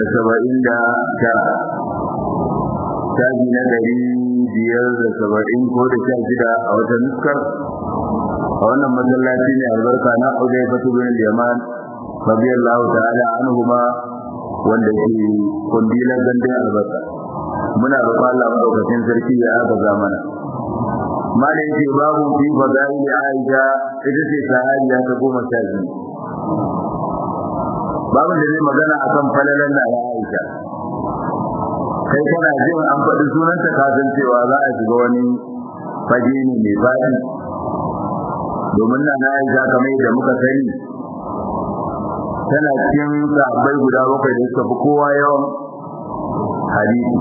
saba'in da tara shafi na ɗari biyar da saba'in ko da sha shida a wata nuskar a wannan masallaci ne albarka na audai fatu bin yaman radiyallahu ta'ala anhuma wanda ke kundilan gandun albarka muna roƙon Allah madaukakin sarki ya aka zamana malai ce babu fi fadaili aisha ita ce sahabiya ta goma sha biyu babu da zai magana akan falalan da aisha kai kana jin an faɗi sunanta ka san cewa za a shiga wani fage ne mai faɗi domin na aisha kamar yadda muka sani tana cikin sahabbai guda bakwai da suka fi kowa yawan hadisi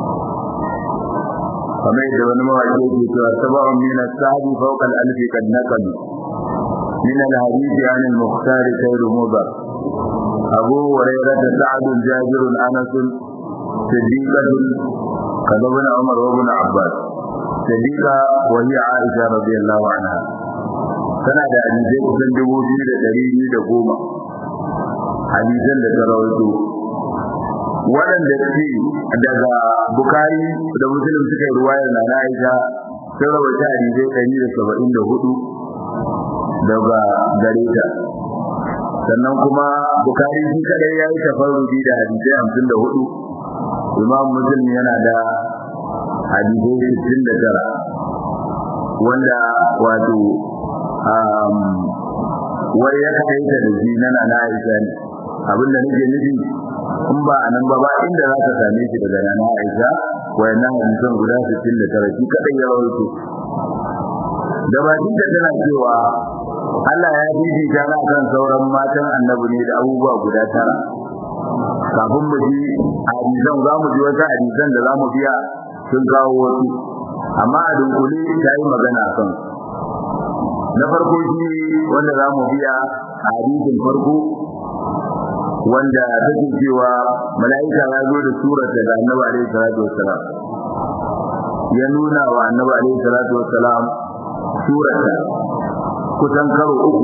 kamar yadda wani mawaƙi yake cewa sab'un min as-sahabi fawqa al-alfi kad naqal min al-hadith an al-mukhtar khayr mudar abu hurairah sa'd jabir anas صديقة كذا ابن عمر وابن عباس صديقة وهي عائشة رضي الله عنها tana da hadisai kusan dubu biyu da ɗari biyu da goma hadisan da ta rawaito waɗanda suke daga bukari da musulun suka yi ruwayar na aisha sun rawaita hadisai ɗari da saba'in da hudu daga gare ta sannan kuma bukari shi kadai ya yi tafarrubi da hadisai hamsin da hudu imam muslim yana da hadisai sittin da tara wanda wato wai ya kai ta da shi nana na Aisha ne abinda nake nufi in ba anan ba ba inda za ka same shi daga nana Aisha wayannan hadisan guda 69 shi kadai ya rawaito da bakin da tana cewa Allah ya fifita na kan sauran matan annabi ne da abubuwa guda tara kafin mu ji hadisan za mu ji wata hadisan da za mu biya sun kawo wasu amma a dunkule ta yi magana kan na farko shi wanda za mu biya a hadisin farko wanda take cewa mala'ika ya zo da surar da annabi alaihi salatu wassalam ya nuna wa annabi alaihi salatu wassalam surarta kusan karo uku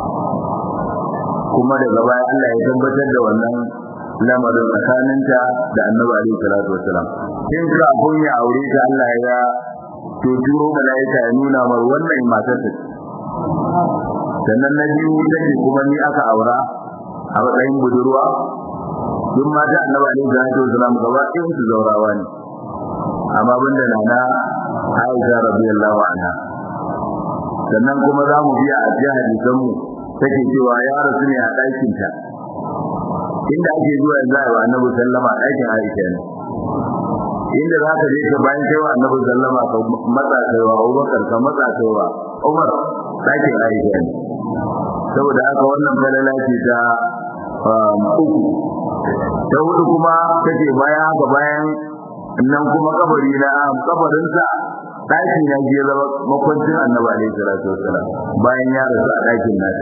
kuma daga baya Allah ya tabbatar da wannan lamarin tsakaninta da annabi alaihi salatu wassalam in kafin ya aure ta Allah ya to turo mala'ika ya nuna mar wannan matar ta sannan na biyu take kuma ni aka aura a matsayin budurwa duk mata annabi alaihi salatu wasalam gaba ɗayan su zaurawa ne amma banda nana Aisha radiyallahu anha sannan kuma za mu biya a jiya hadisan mu take cewa ya rasu ne a ɗakin ta inda ake zuwa yanzu a wa annabi sallama ɗakin Aisha ne inda za ka je ka bayan kai wa annabi sallama ka matsa kaiwa Abubakar ka matsa kaiwa Umar ɗakin Aisha ne saboda haka wannan falala ce ta uku ta hudu kuma take bayan haka bayan nan kuma kabari na kabarinsa ɗaki na je zama makwancin annabi alaihi salatu wassalam bayan ya rasu a ɗakin nata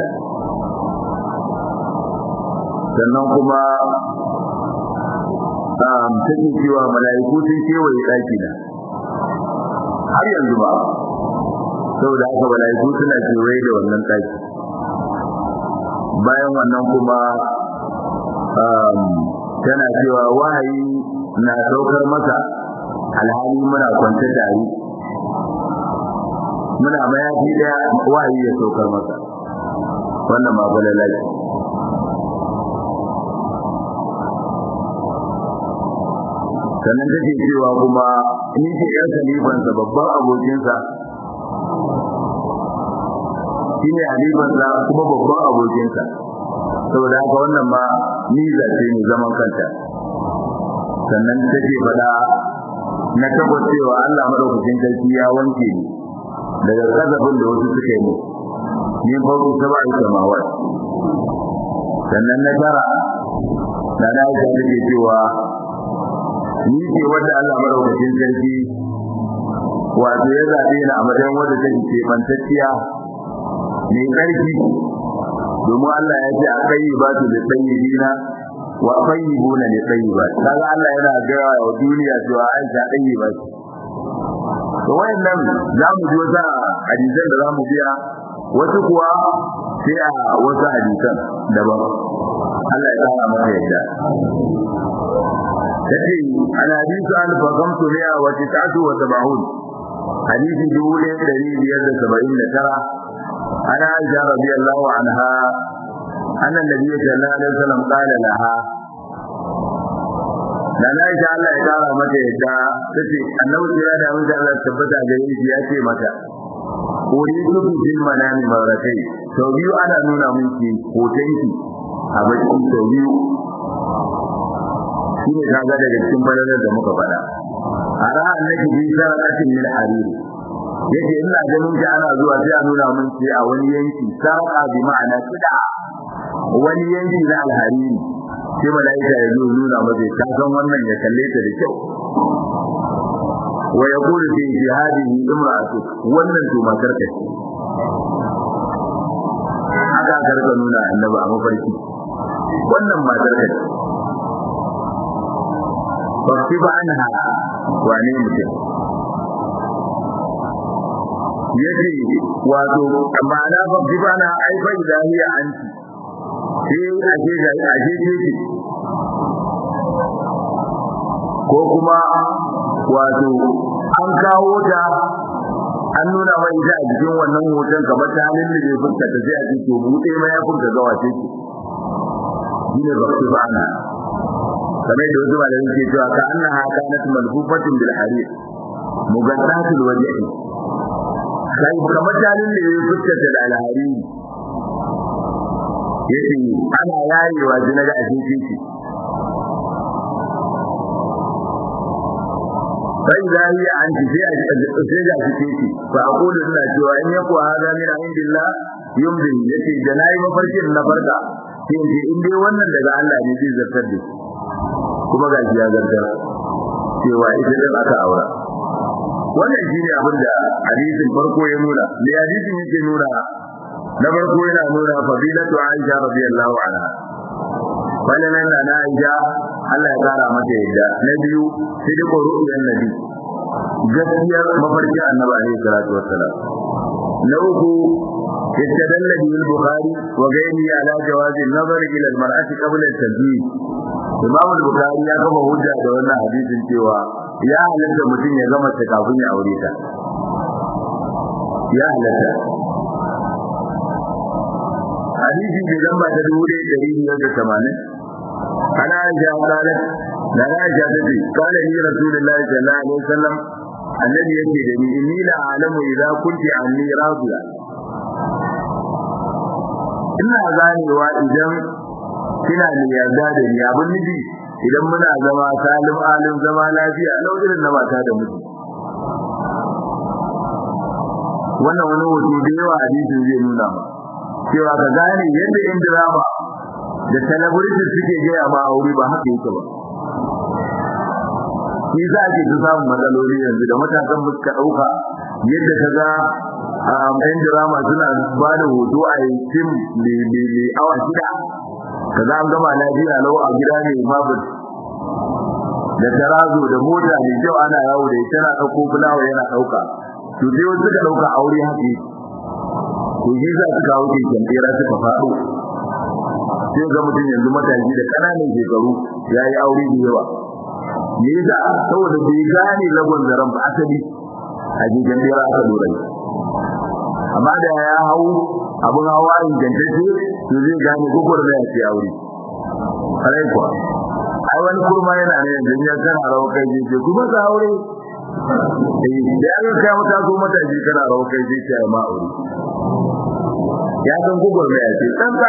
sannan kuma take cewa mala'iku sun kewaye ɗaki na har yanzu ba saboda haka mala'iku suna kewaye da wannan ɗaki bayan wannan kuma tana cewa wahayi na saukar maka alhali muna kwance tare muna mayafi daya wahayi ya saukar maka wannan ma balalai sannan take cewa kuma ni ce yan khalifansa babban abokinsa shine halifansa kuma babban abokinsa saboda haka wannan ma niza ce ne zaman kanta sannan take faɗa na tabbacewa Allah madaukakin sarki ya wanke ni daga kazafin da wasu suka yi mu min fauki saba'i samawat sannan na tara da na aisha take cewa ni ce wanda Allah madaukakin sarki wato ya zaɓe ni a matsayin wanda take kebantacciya mai ƙarfi domin Allah ya ce a kai ba su da sayyidina wa tayyibuna li tayyibat kaga Allah yana gaya wa duniya cewa Aisha tayyiba ce to wayannan za mu ji wata hadisan da za mu biya wasu kuwa sai a wasu hadisan daban Allah ya kara masa yadda yace an hadisu an fagamtu mi'a wa tis'atu wa sab'un hadisi dubu ɗaya ɗari biyar da saba'in da tara an aisha radiyallahu anha anna nabiyyu sallallahu alaihi wasallam qala laha da na aisha Allah ya kara mata yadda tace annabi ya da mun Allah tabbata ga shi ya ce mata uridu bil manami maratai sau biyu ana nuna miki hotonki a bakin sau biyu shi ne kaga daga cikin falalar da muka faɗa a ra'a annaki bi sarqatin min hariri yace ina ganin ki ana zuwa sai a nuna min ce a wani yanki sarqa bi ma'ana kida wani yanki na alhariri sai malaika ya zo nuna masa ta san wannan ya kalle ta da kyau wa yaqulu fi jihadihi imra'atu wannan to matar ka ce haka karka nuna annabi a mafarki wannan matar ka ce fafi ba an ha wane mutum ya ce wato ma'ana fafi ba na aifa ilahiya an ci sai ake ga ake ce ko kuma wato an kawo ta an nuna mai ita a jikin wannan hoton kamar ta halin da zai fuska ta sai a ce to buɗe ma ya fuska ga wace ce shine fafi ba na kamar da wasu malamai ke cewa ka annaha kanat malfufatin bil harir mugaddatul wajhi sai kamar dalilin da ya fuskata da alhari yace ana yayewa jina ga ashin shi sai zai an ji sai a sai ga shi shi fa aqulu ina cewa in yaku hada min indillah yumdi yace da nayi mafarkin na farka sai in dai wannan daga Allah ne zai zartar da shi kuma ga ya zartar cewa ita din aka aura wannan shine abin da hadisin farko ya nuna me hadisin yake nuna na farko yana nuna fadilatu Aisha radiyallahu anha wannan na Aisha Allah ya kara mata yadda na biyu sidiqu ru'yan nabi gaskiyar mafarki annabi alaihi salatu wassalam na uku استدل به البخاري وغيره على جواز النظر الى المرأة قبل التزويج Imam Bukhari ya gama hujja da wannan hadisin cewa ya halatta mutum ya gama ta kafin ya aure ta. Ya halatta. Hadisi ke lamba ta dubu ɗaya ɗari biyar da tamanin. Ana Aisha kalat da na Aisha ta ce kala ni Rasulullahi sallallahu alaihi wasallam annabi yake da ni inni la alamu idza kunti anni radiya. Ina ganewa idan kina da yarda da ni abin nufi idan muna zama salim alim zama lafiya lau irin na mata da miji wannan wani hoto da yawa hadisin zai nuna ma cewa ka gane yadda yan drama da celebrity suke gaya ma aure ba haka yake ba shi za ake ta samun matsaloli yanzu da matasan suka ɗauka yadda ka ga yan drama suna ba da hoto a yi fim mai awa shida kaza an gama lafiya lau a gida ne babu da tarazo da mota mai kyau ana yawo da ita na dauko fulawa yana dauka to sai wasu suka dauka aure haka to shi za su kawo ke kantera suka faɗo sai ga mutum yanzu matashi da ƙananan shekaru ya yi aure da yawa me yasa saboda bai gane lagon zaren ba asali a jikin bera aka dora amma da ya hau abin hawa ingantacce to zai gane gugur da ya aure kare kuwa ai wani kurma yana ne yanzu ya kana rawa kai je ce kuma ka aure eh da ya kai mata so mata ji kana rawa kai je ce ma aure ya san gugur da ya ce san ka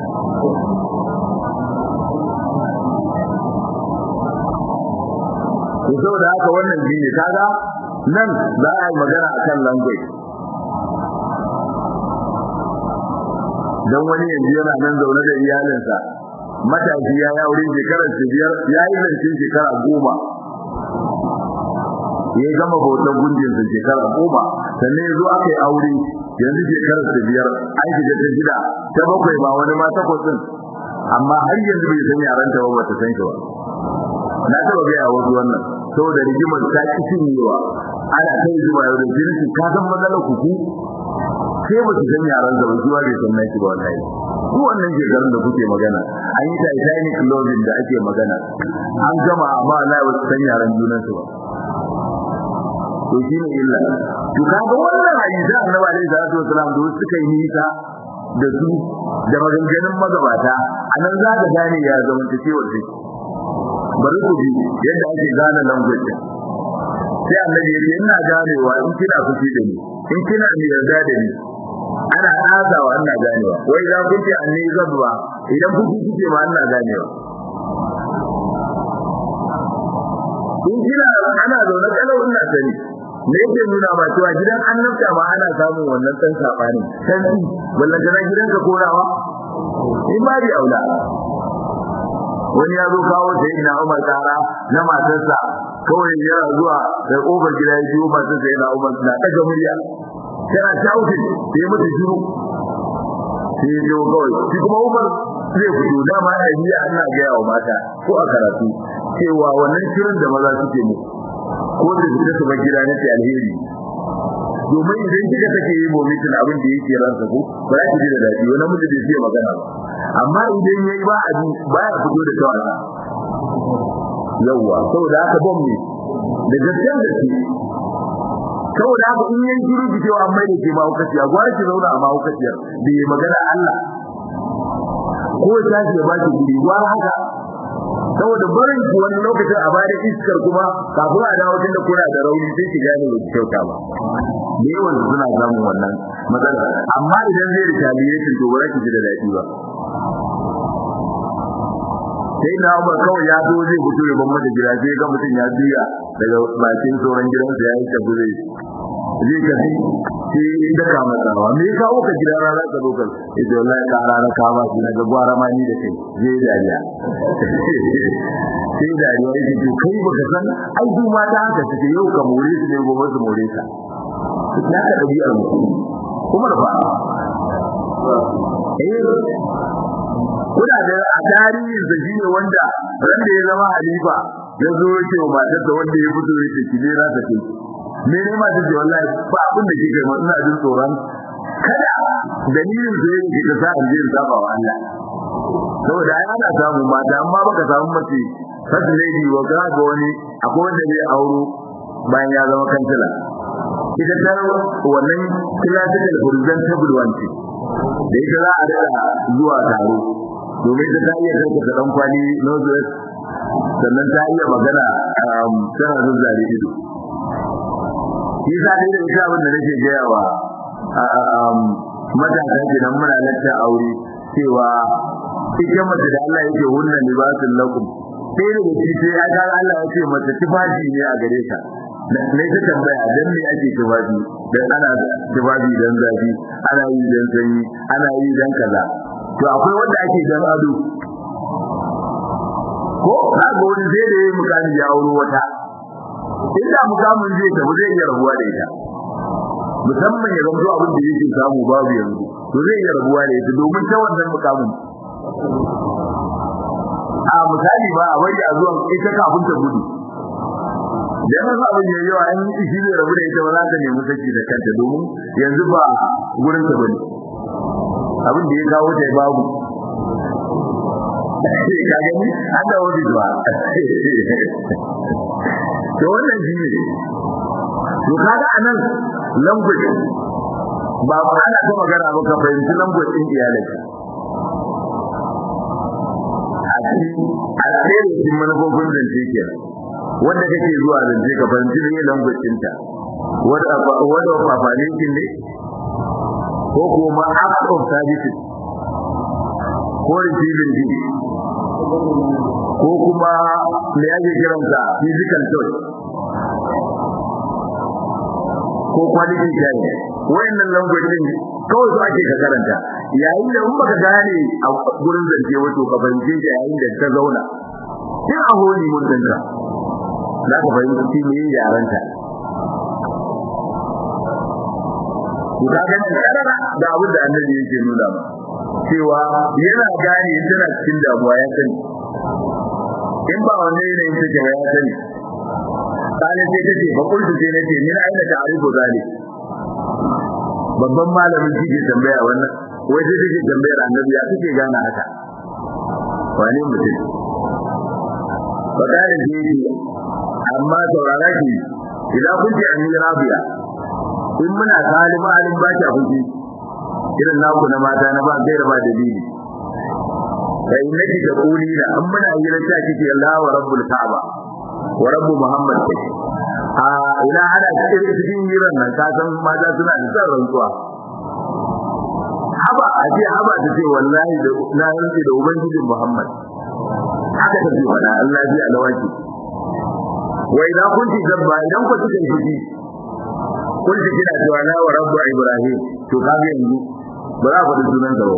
to saboda haka wannan jini kaga nan za a yi magana akan language dan wani yanzu yana nan zaune da iyalinsa matashi ya yi aure shekarar biyar ya yi zancen shekara goma ya gama bautar gunjinsa shekara goma sannan ya zo aka yi aure yanzu shekarar biyar an shiga ta shida ta bakwai ba wani ma takwas din amma har yanzu bai san yaran ta ba ta san shi ba na taba gaya wasu wannan saboda rigimar ta ki cinyewa ana kai zuwa yau da jinsi ka san matsalar kuku sai ba su san yaran da ba zuwa bai san naki ba wallahi su wannan shekarun da kuke magana an yi titanic loving da ake magana an gama amma Allah ya wasu san yaran junan su ba to shi ne illa to kaga wannan hadisi annabi alaihi salatu wasalam da wasu suka yi nisa da su da maganganun magabata anan za ka gane ya zamanta cewar shi bari ku ji yadda ake gane language sai annabi ya ce ina ganewa in kina fushi da ni in kina ni yarda da ni ana azawa ina ganewa wai za ku ce anni zabba idan kuki kike ma ina ganewa in kina ana zaune kalau ina sani me yake nuna ba cewa gidan annabta ma ana samun wannan dan sabani sai wallan kana gidanka korawa in ba di aula wani ya zo kawo sai ina Umar kara na matarsa kawai yana zuwa da kofar gida ya biyo matarsa yana Umar na daga murya yana shauki sai mutu shiru sai ya zo kawai shi kuma Umar zai fito dama ya yi ana ga yawa mata ko a karatu cewa wannan shirin da maza suke mu ko da su su bar gida na alheri domin idan kika take yi momitin abin da yake ransa ko ba za ki ji da dadi wani mutum da zai magana ba amma idan yayi ba abin ba ya fito da tawala yawa saboda haka bom ne da gaskiyar da shi saboda haka in yayi shiru ki cewa mai da ke ma hukaci a gwara ki zauna a ma hukaci da yi magana Allah ko ta ce ba ki guri gwara haka saboda barin ki wani lokacin a bada iskar kuma kafin a dawo tunda kuna da rauni sai ki gane ba kyauta ba da yawan suna samun wannan matsala amma idan zai retaliation to ba za ki ji da daɗi ba sai na Umar kawai ya zo zai fito ya bamba da gida sai ga mutum ya biya daga bakin tsoron gidansa ya yi tabure zai tafi sai da ka matsawa me ya kawo ka gidan rana ka dokar ita wallahi ka rana ka ba shi daga gwara ma ni da kai zai dariya sai dariya yake to kai baka san ai su mata haka suke yau ka more su ne gobe su more ka ya ka dabi'ar mutum kuma da fa eh kuna da a tarihin sa shine wanda ran da ya zama halifa ya zo yake wa matarsa wanda ya fito yake ki ne za ta ce me ne ma tace wallahi ba abin da kike ma ina jin tsoron kada dalilin da yake ka sa in je in saba wa Allah saboda ai ana samu mata amma baka samu mace first lady wa ga ga wani akwai wanda zai auro bayan ya zama kansila ita ta wannan classical horizontal one ce da ita za a rika zuwa taro domin ta ta iya karkata dan kwali northwest sannan ta iya magana tana zuzzare ido shi sa ne da ita abin da nake gaya wa matasa kenan muna lacca aure cewa ita mace da Allah yake hunna libasul lakum sai da shi sai ya ga Allah ya ce mace tufafi ne a gare ka ne ta tambaya dan me ake tufafi dan ana tufafi dan zafi ana yi dan sanyi ana yi dan kaza to akwai wanda ake dan ado ko na ga wani zai da yayi mukami ya auro wata inda mukamin zai tafi zai iya rabuwa da ita musamman ya zanto abin da yake samu babu yanzu to zai iya rabuwa da ita domin ta wannan mukamin a misali ba a wai a zuwan ita kafin ta gudu da yana sa abin yayi yawa an yi shi zai rabu da ita ba za ta nemi saki da kanta domin yanzu ba gurin ta bane abin da ya kawo ta babu ka gani an da wani zuwa to wannan shi ne to kaga anan language ba ana ta magana ba ka fahimci language din iyalinka a cikin cikin manufofin zance ke wanda kake zuwa zance ka fahimci ne language ɗinta wanda wanda fafalinkin ne ko kuma act of services ko receiving din ko kuma me ake kiransa physical touch ko quality care wayannan language din kawai su ake ka karanta yayin da in baka gane a gurin zance wato ka fahimce shi yayin da ta zauna sai a holi mun danta za ka fahimci me yaranta ku ka gani karara da abin da annabi yake nuna ma cewa yana gane tana cikin damuwa ya sani in ba wannan yanayin take ya sani kana sai kace ba kullu sai nace min aina ta'rifu zalik babban malamin shi ke tambaya wannan wai sai take tambayar annabi ya kike gane haka wani mutum fadarin jini amma saurara ki idan kun ce amin rabiya in muna salima halin ba ki abinci irin naku na mata na ba gaira ba dalili fa innaki taqulina an muna hira ta kike Allah wa rabbul ka'aba wa rabbu muhammad a ina hada cikin cikin hiran nan ka san mata suna da san rantsuwa haba a ce haba ta ce wallahi da na rantsi da ubangijin muhammad haka ta ce wala Allah ji alawaki wa idan kunti zabba idan ku kike fushi kun ji kina cewa na wa rabbu ibrahim to kaga yanzu ba za ku da sunan sa ba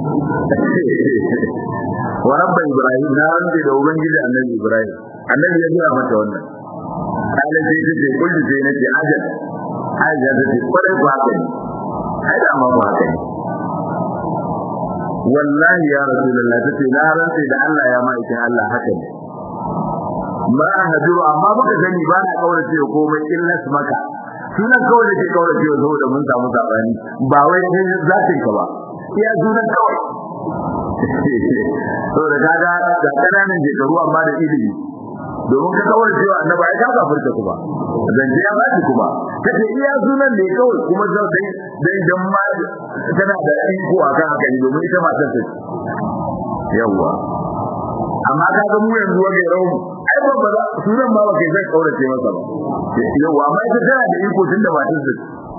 wa rabbu ibrahim na rantsi da ubangijin annabi ibrahim annabi ya gaya mata wannan kala sai ta ce kullu sai na ce ajal aisha ta ce kwarai ba haka ne ai da ma ba haka ne wallahi ya rasulullah ta ce na rantsi da Allah ya ma'aikin Allah haka ne ma hajuru amma baka gani ba na kaurace komai illas maka sunan kawai da ke kaurace saboda mun samu sabani ba wai kai zatin ka ba iya sunan kawai saboda kaga da kananan shekaru amma da ilimi domin ka kawar cewa annabi ai ka kafirta kuma zance ya ba kuma kace iya sunan ne kawai kuma zai dai dai dan ma tana da iko akan haka ne domin ita matar ta yawa amma ka ga mu yanzu wage rawu ai ba ba sunan ma ba kai zai kaurace masa ba yawa amma ita tana da iko tunda matar ta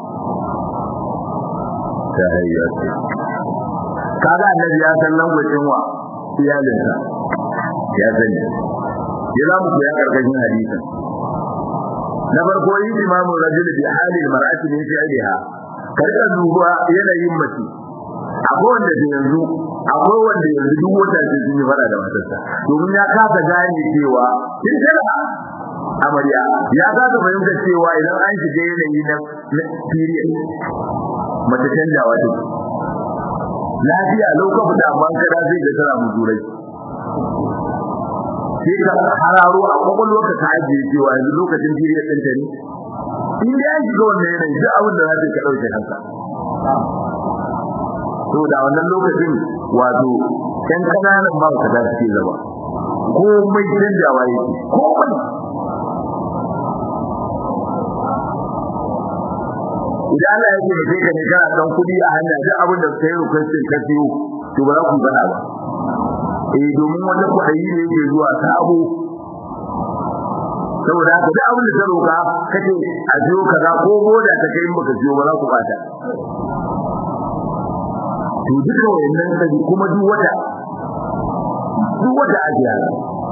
ta hayyata kaga annabi ya san langwacin wa iyalinsa ya sani ya za mu koya karkashin hadisin na farko yi imamu rajul bi hali mar'ati min fi'liha karka duba yanayin mace akwai wanda da yanzu akwai wanda yanzu duk wata ce sun yi fara da matarsa domin ya kasa gane cewa kin tana amarya ya kasa fahimta cewa idan an shiga yanayi na period mace canjawa take lafiya lokacin da amma kada zai ga tana muzurai sai ka hararo a kwakwalwarka ta ajiye cewa yanzu lokacin period ɗin ta ne in dai an shiga wannan yanayi duk abin da za ta ka ɗauke kanka to da wannan lokacin wato ƴan ƙananan ba ka da suke zama komai canjawa yake komai idan Allah ya ce kai ka ne kana dan kudi a hanya duk abin da kai requestin ka siyo to ba za ku gana ba eh domin wanda ku ayi ne yake zuwa sabo saboda haka duk abin da ta roka kace a siyo kaza ko boda ta kai maka siyo ba za ku bata to duka wayannan kaji kuma duk wata duk wata ake yana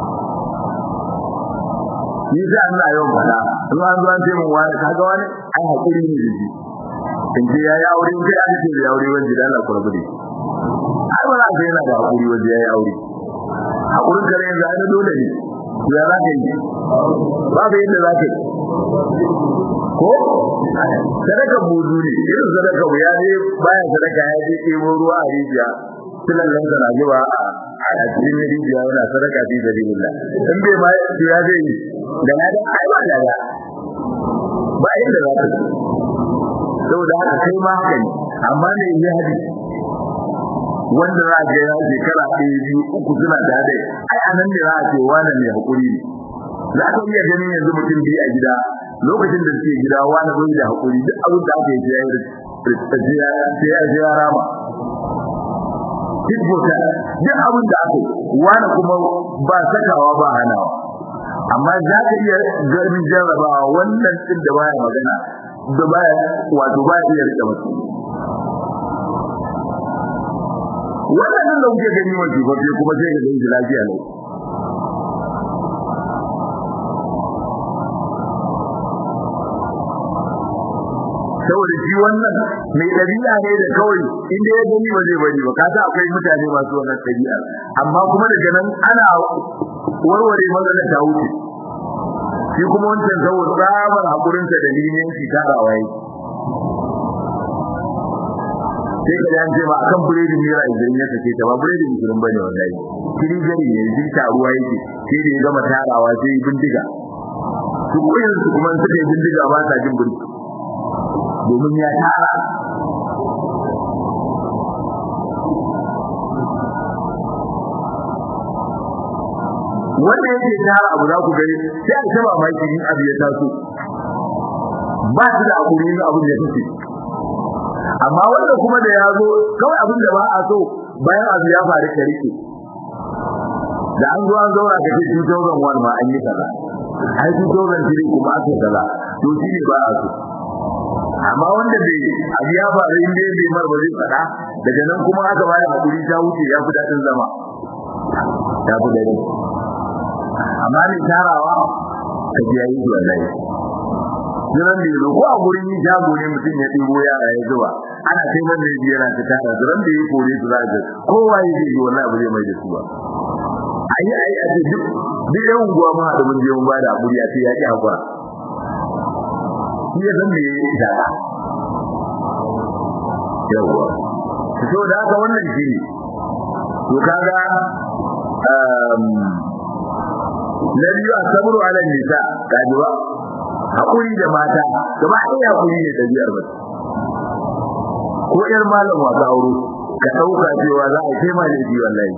ni sai Allah yau fada in an zo an ce mun wani kaga wani ai hakuri ne da shi in ce yayi aure in kai an ce yayi aure wanda da Allah kurbu ne ai ba za ka yana da hakuri wanda yayi aure hakurin kare yanzu ai dole ne ya za ka yi ba ka yadda za ka yi ko sadaka buzu ne irin sadaka mu ya je baya sadaka ya je ɗebo ruwa a rijiya tilan nan da zuba a cikin rijiya yana sadaka fi sabilillah in bai ma ya zai yi da na da ai ba da ba inda za ka saboda haka kai ma haka ne amma ne ya hadi wanda za ga ya shekara ɗaya biyu uku suna da dai ai anan ne za a ce wani mai hakuri ne za ka iya ganin yanzu mutum biyu a gida lokacin da suke gida wani bai da hakuri duk abin da aka yi sai ya sai ya rama duk bota duk abin da aka wani kuma ba sakawa ba hanawa amma za ka iya ganin jarrabawa wannan din da baya magana da baya wato ba iya rike mutum wannan da kuke gani wani ba kuma sai ka gani lafiya ne saboda shi wannan mai dabi'a ne da kawai inda ya gani ba zai bari ba kaga akwai mutane masu wannan dabi'a amma kuma daga nan ana warware matsalar ta wuce shi kuma wancan saboda tsabar hakurin sa dalilin shi tarawa yake sai ka yan ce ba akan buredin mira idan ya sake ta ba buredin musulun bane wallahi kiri gari ne jin taruwa yake sai da ya gama tarawa sai bindiga su kuma suka yi bindiga ba sa jin bindiga domin ya tara wanda yake tara abu za ku gani sai a taba maki in abu ya taso ba su da hakuri ne abin da kake amma wanda kuma da ya zo kawai abin da ba a so bayan abu ya faru ka rike da an zo an zauna ka ce 2001 ma an yi kaza ai 2003 kuma aka kaza to shi ne ba a so amma wanda bai abu ya faru in dai bai mar ba zai faɗa daga nan kuma aka bayar hakuri ta wuce ya fi daɗin zama ya fi daɗi amma ne tarawa ka ji yayi wallahi jiran da yazo ko a gurin yi jago ne mutum ya ɗibo yara ya zuba ana kai wanda ya yana ta tara jiran da ya kore su za ga kowa ya ji wallahi ba zai mai da su ba ayi ayi a duk duk yan unguwa ma da mun je mun ba da hakuri a ce ya ki hakura shi ya san me ya da yawa to da haka wannan shi ne to kaga na biyu a sabru ala nisa kaji ba hakuri da mata gaba ɗaya hakuri ne ɗabi'ar ba ko ƴar malam wasa aure ka ɗauka cewa za a kai ma da ji wallahi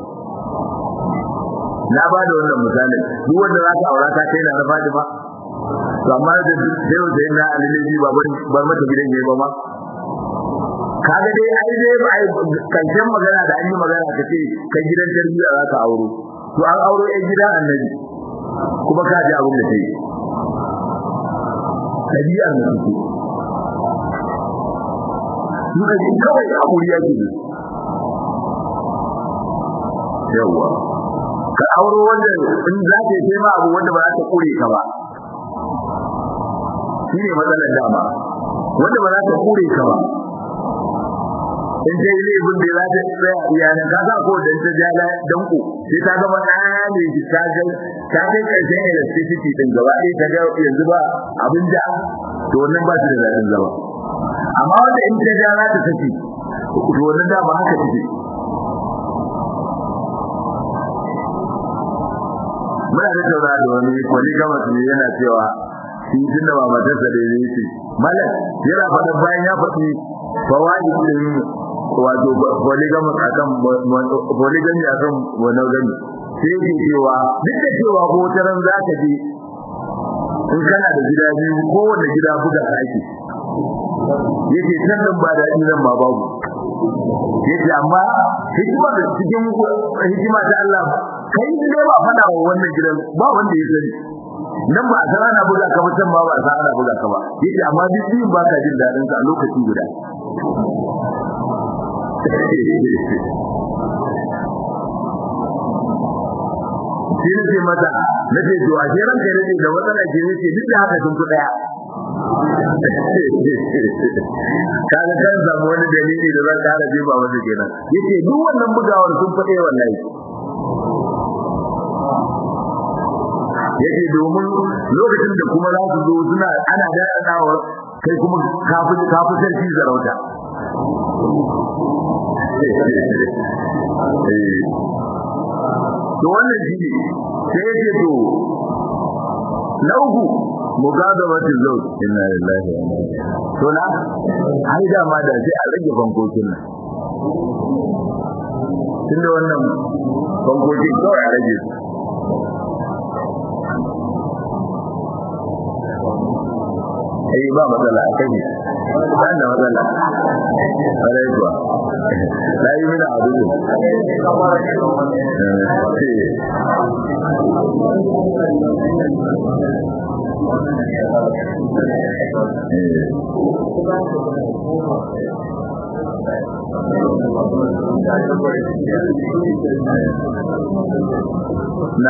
na ba da wannan misalin duk wanda za ka aura ka kai na na Fatima to amma da sai da na alilaji ba bar mata gidan yayi ba ma kaga dai ai dai ba ai karshen magana da an yi magana ka ce kai gidan tarbiyya za ka auro to an auro ɗan gidan annabi kuma ka ji abin da ta yi ɗabi'ar da suke suka ji kawai hakuri yake da yawa ka auro wanda in za ta yi ma abu wanda ba za ta kure ka ba shi ne matsalar dama wanda ba za ta kure ka ba in ta yi laifin da za ta tsaya iyalan ka sa ko da ta ja danko sai ta gama ɗaya ne shi ta ga ta kai ƙarshen electricity din gaba ɗaya ta ga yanzu ba abin da to wannan ba shi da daɗin zama amma wanda in ta ja za ta saki to wannan dama haka take muna da taura da wani polygamous ne yana cewa shi tunda ba matarsa da yake malak yana faɗa bayan ya faɗi fawaid din wato polygamous akan polygamy akan monogamy sai yake cewa duk da cewa ko taran zaka je in kana da gida biyu ko wanda gida buga ka ake yake can nan ba da nan ba babu yake amma hikima da cikin hikima ta Allah kai ne ba fada wa wannan gidan ba wanda ya sani nan ba a san ana buga ka mutum ba ba a san ana buga ka ba yake amma duk biyun ba ka jin dadin ka a lokaci guda shi ne ce mata na ce to a ce ranka ne da matsala ke ne ce duk da haka sun fi daya kaga kan samu wani dalili da zan kara jefa masa kenan yace duk wannan bugawar sun fade wallahi yace domin lokacin da kuma za su zo suna ana daɗaɗawa kai kuma kafi kafi sarki zarauta to wannan shi ne sai yace to na uku mugadabati zawj inna lillahi wa inna ilaihi to na ai da ma da sai a rage bankokin nan tunda wannan bankokin kawai a rage su ai ba matsala a kai ba da matsala alai kuwa lai mina abu na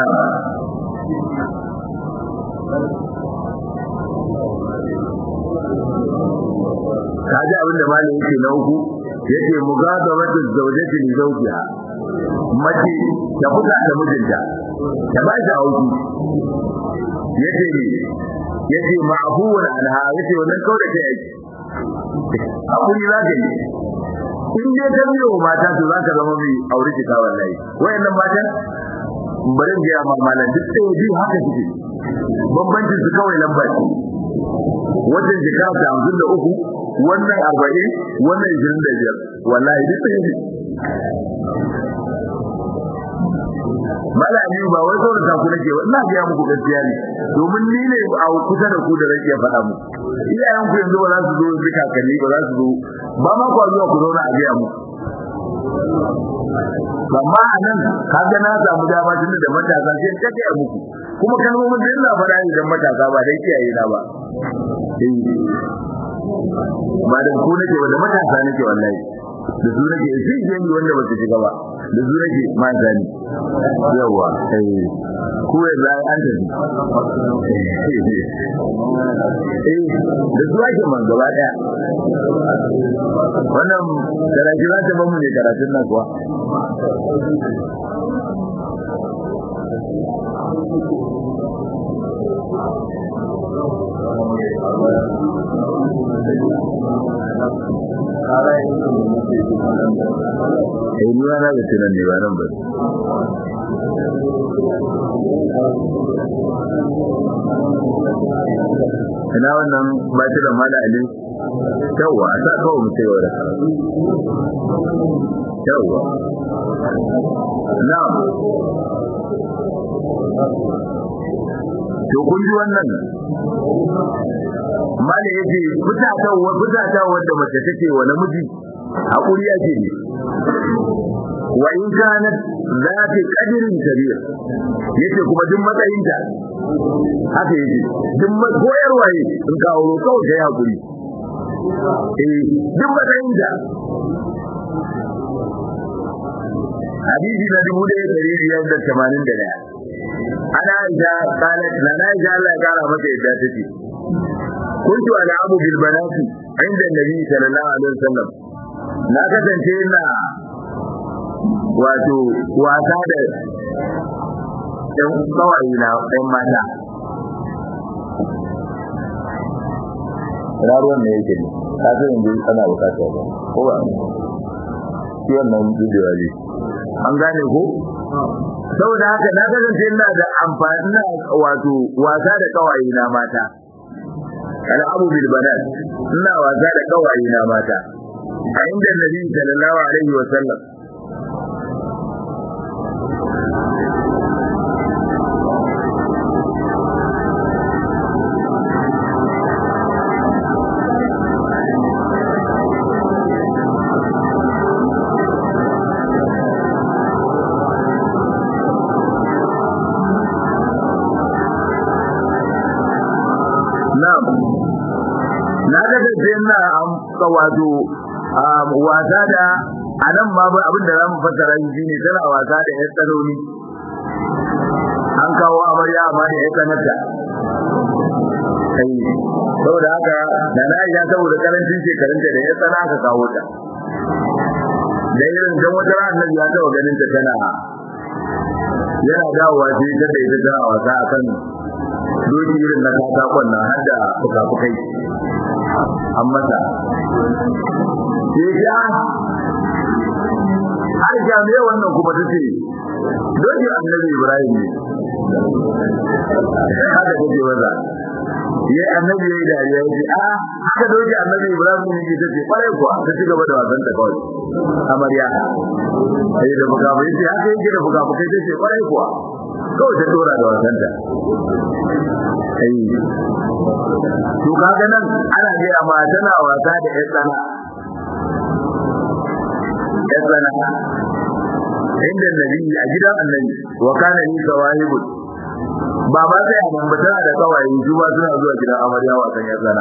kaji abin da malin yake na uku yake mugadabatu zawjati li zawjiha mace ta fuka da mijinta ta ba shi auki yace ne yace ma'fuwan anha yace wannan kawai da kai hakuri za ka yi in dai ta biyo mata to za ka zama mai aure ki ta wallahi wayannan matan bari in ga malan duk sai biyu haka suke bambancin su kawai lamba ce wajen jika ta hamsin da uku wannan arba'in wannan ishirin da biyar wallahi duk sai ne malami ba wai sauran ta ku nake ina ga muku gaskiya ne domin ni ne a kusa da ku da rake faɗa mu iyayen ku yanzu ba za su zo su kakanni ba za su zo ba ma ku zuwa ku zauna a biya mu amma a nan kaga na samu dama tun da matasa sai ta kai muku kuma kalmomin da ina faɗa idan matasa ba dai kiyaye na ba ba da ku nake ba da matasa nake wallahi da su nake sai je ni wanda ba su shiga ba da su nake ma zani yawa eh ku ya za an tafi eh da su ake man gaba daya wannan karatu za ta ba mu ne karatun nan kuwa Eh ni na ga tunan ne ba nan ba. Ina wannan ba ta da mala ali. Yawwa, a sa kawai mu sai wa Yawwa. Na'am. To kun ji wannan mala yace fitata wa fitata wanda mace take wa namiji hakuri yake ne wa in kanat zati qadrin kabir yace kuma duk matsayinta haka yake duk koyarwa ne in ka auro kawai kai hakuri eh duk matsayinta hadisi na dubu ɗaya ɗari biyar da tamanin da ɗaya ana aisha qalat la na aisha Allah ya kara mata yadda take kuntu ala abu bil banati inda annabi sallallahu alaihi wasallam na kasance ina wato wasa da ɗan kawai na ɗan mata ina ruwan ne yake ne ka san yanzu ana bukata ba ko ba shi wannan bidiyo ne an gane ko saboda haka na kasance ina da amfani na wato wasa da kawai na mata al'abu bil banat ina wasa da kawai na mata a inda nabi sallallahu alaihi wa sallam Na'am. Na ga da na amsa wato wasa da anan ma abin da zamu fassara shi ne tana wasa da ƴan tsaloli. An kawo amarya amma da ƴan tsanata. Kai saboda haka da na iya saboda karancin shekarunta da ƴan tsana aka kawo ta. Da irin dan wata ran nan ya taɓa ganin ta tana yana dawowa sai ta da ita tana wasa akan doki irin na katakon nan har da fuka-fukai an mata sai ya har jami'a wannan kuma ta ce doki annabi ibrahim ne haka take maza ya annabi ya yi dariya ya ce a haka doki annabi ibrahim ne ke ta ce kwarai kuwa ta ci gaba da wasan ta kawai amarya sai da fuka-fukai ce haka yake da fuka-fukai ta ce kwarai kuwa kawai ta dora da wasanta ai to kaga nan ana ga amma tana wasa da ƴan tsana ƴan tsana inda nabi a gidan annabi wa kana ni sawahibu ba ba sai a nan tana da kawai su ba suna zuwa gidan amarya wasan ƴan tsana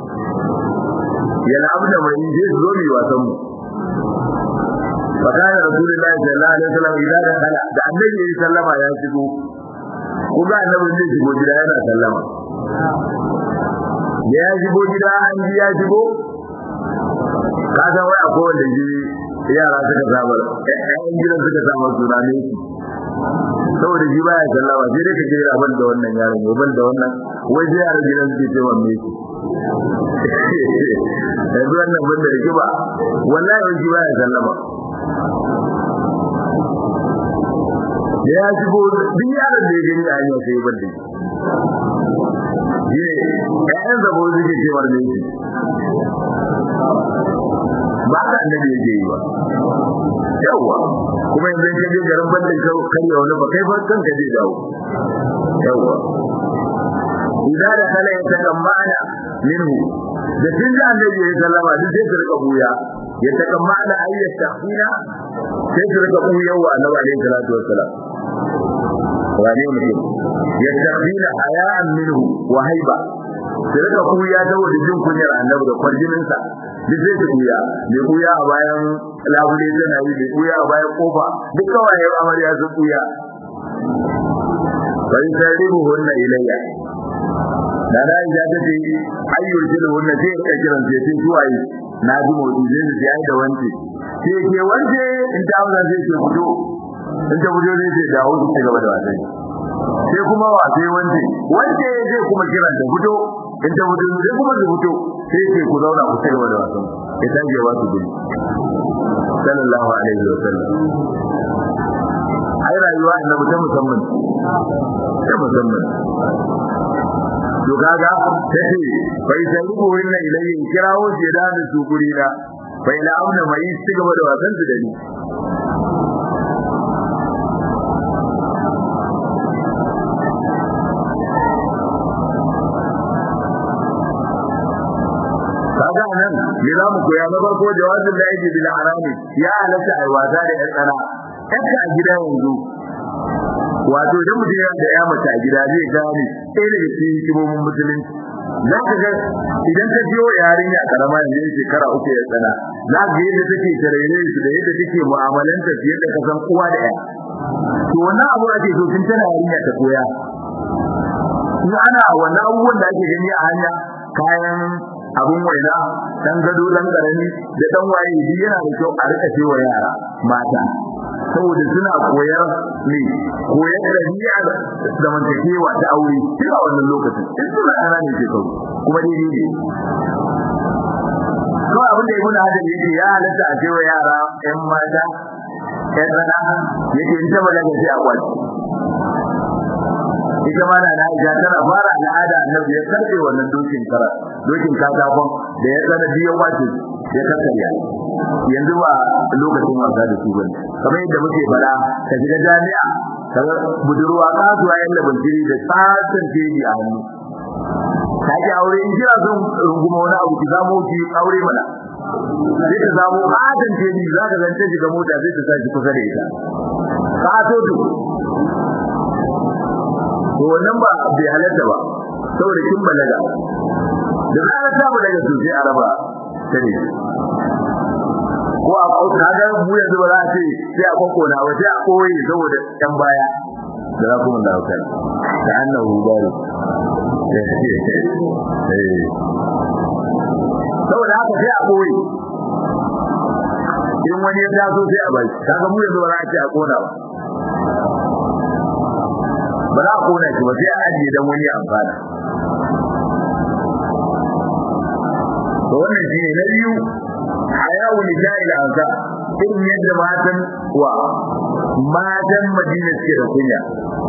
yana abu da mai je su zo mi wasan mu فكان رسول الله صلى الله عليه وسلم إذا دخل da annabi ya sallama ya shigo ko ga annabi zai shigo gida yana sallama da ya shigo gida an ji ya shigo ka san wai akwai wanda ji yara suka saba ƴaƴan gidan suka saba suna ne saboda shi baya sallama sai dai ka je a ban da wannan yaron ya ban da wannan wai sai yaran gidan suke ce wanne shi yanzu wannan ban da rikiba wallahi wani shi baya sallama da ya shigo duk yaron da ya gani a hanyar sai ya bar da shi ne ƴaƴan zabo suke cewar ne shi ba ka annabi yake yi ba yawa kuma yanzu ka je garin bandin ka karya wani ba kai ba kanka zai dawo yawa idan da kala ya takammana minhu da tun da annabi ya sallama duk sai su rika buya ya takammana ayyat tahina sai su rika buya wa annabi alaihi salatu wassalam wane mutum ya tahina haya'an minhu wa haiba su rika buya saboda jin kunyar annabi da kwarjinin sa duk sai su buya mai buya a bayan labule tana yi mai buya a bayan kofa duk kawai amarya su buya bai sarribu hunna ilayya da da ya ta ce ayyul jilu wannan sai ka kiran sai sai suwaye na ji motsi zai su ai da wance sai ke wance in ta wannan sai ke fito in ta fito zai ce dawo su ci gaba da wasan sai kuma wa sai wance wance zai kuma kiran ta fito in ta fito sai kuma su fito sai ce ku zauna ku ci gaba da wasan ya tage wa su gudu sallallahu alaihi wa sallam ai rayuwa annabi ta musamman ta musamman to kaga tace bai zalibu inna ilayhi kirawo je da da su guri na bai la auna mai ci gaba da wasan su da ni kaga nan me za mu koya na farko jawabin da yake bil harami ya halatta ai wasa da yan tsana yadda a gida yanzu wato idan mutum ya da ya mace a gida zai gane sai daga cikin hikimomin musulunci za ka ga idan ta biyo yarinya karama yanzu shekara uku ya tsana za ka ga yadda take tarayya su da yadda take mu'amalanta su yadda ka san uwa da ya to wannan abu ake so tun tana yarinya ta koya in ana wannan abubuwan da ake gani a hanya kayan abun waina dan gado dan karami da dan waye shi yana da kyau a rika cewa yara mata saboda suna koyar ne koyar da niyya da mantakewa da aure tun a wannan lokacin in suna ana ne ke kawo kuma dai ne kawai abin da ibn hajar yake ya halatta a cewa yara ƴan mata ƴan rana yake in ta balaga sai a kwaci ita ma na Aisha tana fara al'ada annabi ya karbe wannan dokin kara dokin katakon da ya tsana biyan wace ya kakkarya yanzu ba lokacin wasa da su bane kamar yadda muke fara ka shiga jami'a kaga budurwa kasuwa yan da bantiri da tsatsan teji a hannu ka ji aure in kira son runguma wani abu ki zamo ki aure mana sai ta zamo adon teji za ka zance shiga mota sai ta sa shi kusa da ita ka to to wannan ba bai halatta ba saboda kin balaga da zarar ta balaga to sai a raba tare ko a ko kaga mu yanzu ba za a ce sai a kokona ba sai a koyi saboda ɗan baya da za kuma da kai da annahu bari saboda haka sai a koyi in wani ya taso sai a bai kaga mu yanzu ba za a ce a kona ba ba za a kona shi ba sai a ajiye dan wani amfana to wannan shi ne na biyu hayawu nisa'il ansa irin yadda matan wa matan madina suke da kunya